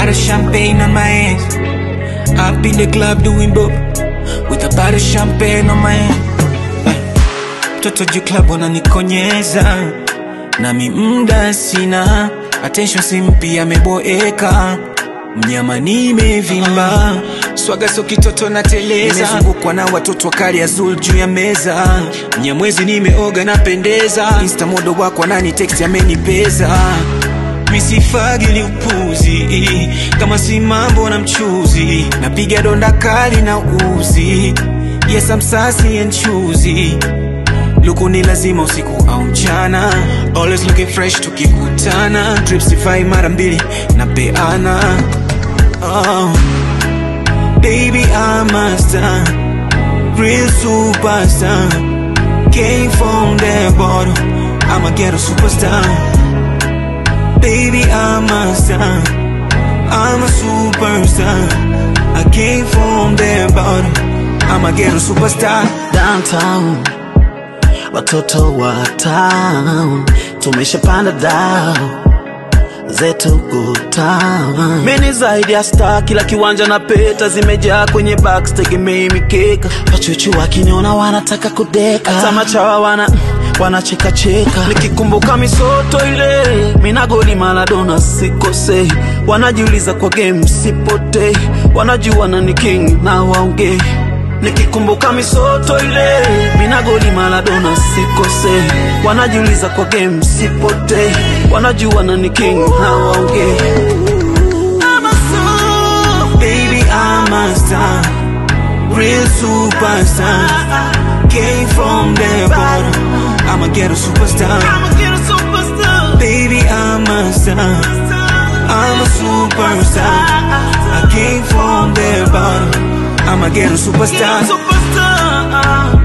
bottle of champagne on my hands. Up in the club doing bop with a bottle of champagne on my hand. Eh, Toto juu club wananikonyeza nami mda sina attention simpi ameboeka mnyama nimevimba swaga so kitoto na teleza nimezungukwa na watoto wakali azul juu ya meza mnyamwezi nimeoga napendeza insta modo wako anani text amenipeza misifagili upuzi kama si mambo na mchuzi napiga donda kali na uzi yes I'm sassy and choosy luku ni lazima usiku au mchana always looking fresh tukikutana tripsify mara mbili na peana oh. baby I'm a star real superstar came from the bottom I'm a ghetto superstar baby I'm a star I'm a superstar I came from the bottom I'm a ghetto superstar downtown watoto wa town tumeshapanda dao zetu kutown meni zaidi ya star kila kiwanja na peta zimejaa kwenye box tegemei mikeka wachuchu wakiniona wanataka kudeka hata machawa wana wanachekacheka nikikumbuka misoto ile minagoli maladona sikosei wanajiuliza kwa game sipotei wanajua na ni king na waongei nikikumbuka misoto ile minagoli maladona sikose wanajiuliza kwa game sipote wanajua na ni king na waongee Baby, I'm a star, real superstar. Came from the bottom, I'm a ghetto superstar. Baby, I'm a star, I'm a superstar. I came from the bottom, I'm a ghetto superstar. superstar